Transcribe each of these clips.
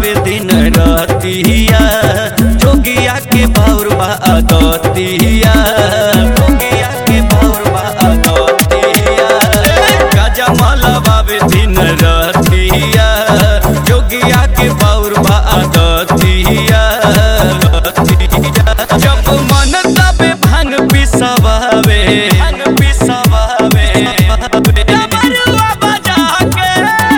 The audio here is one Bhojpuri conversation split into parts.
बावे दिन रतिया जोगिया के बाउर बा दतिया जोगिया के बाउर बा दतिया गाजा माला बावे दिन रतिया जोगिया के बाउर बा दतिया जब मन तबे भांग पिसवावे भांग पिसवावे डमरुआ बजा के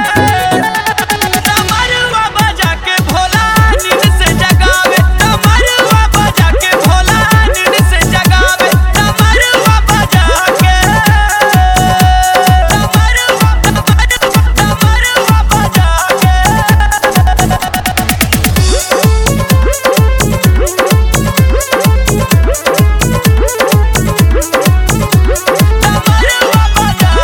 डमरुआ बजा के भोला नींद से जगावे डमरुआ बजा के भोला नींद से जगावे डमरुआ बजा के डमरुआ डमरुआ बजा के डमरुआ बजा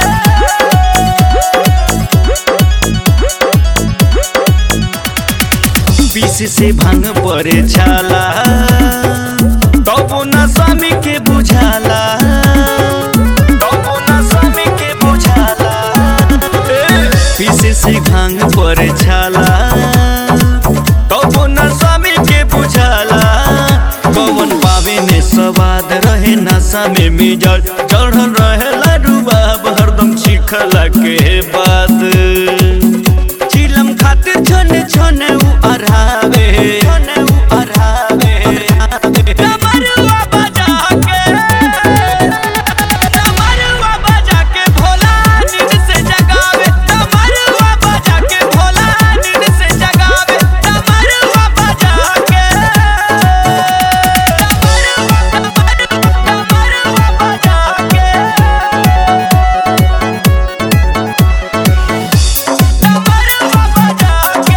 के बीस से भांग परे छाला तबो न स्वामी के बुझाला तबो न स्वामी के बुझाला बीस से भांग परे छाला तबो न स्वामी के बुझाला पवन पावे में स्वाद रहे नशा में मिजल चढ़ल रहे लडुबाब हरदम चिखला के बाद चिलम खातिर छने छने उ अरहावे छने उ अरहावे डमरुआ बजा के डमरुआ बजा के भोला नींद से जगावे डमरुआ बजा के भोला नींद से जगावे डमरुआ बजा के डमरुआ बजा के डमरुआ बजा के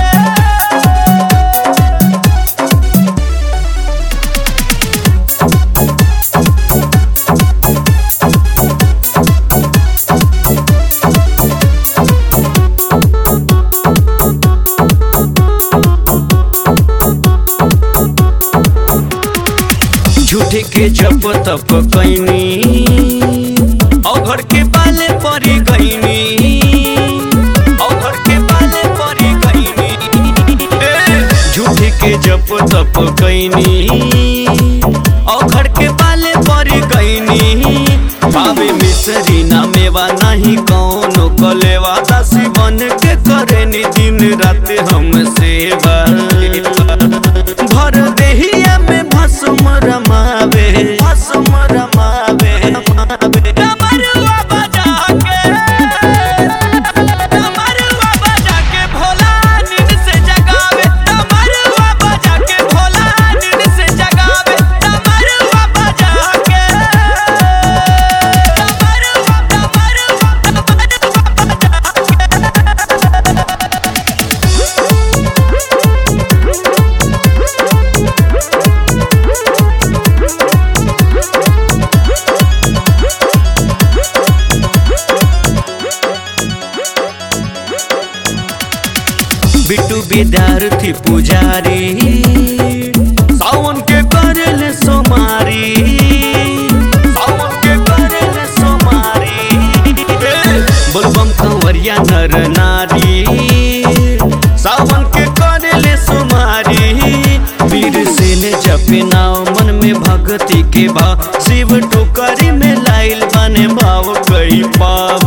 झूठे के जप तप कैनी अघर के पाले परी गईनी अघर के पाले परी गईनी झूठे के जप तप कैनी अघर के पाले परी गईनी पावे मिसरी ना मेवा नहीं कौनो कलेवा दासी बन के करे नी दिन रात हम सेवा भर देहिया में भस्म रमावे भस्म रमावे डमरुआ बजा के डमरुआ बजा के भोला नींद से जगावे डमरुआ बजा के भोला नींद से जगावे डमरुआ बजा के डमरुआ डमरुआ बिट्टू विद्यार्थी पुजारी सावन के करेले सोमारी सावन के करेले सोमारी बोलबम कंवरिया नर नारी सावन के करेले सोमारी वीर से ने जपे नाव मन में भक्ति के भाव शिव टोकरी में लाइल बने भाव कई पाव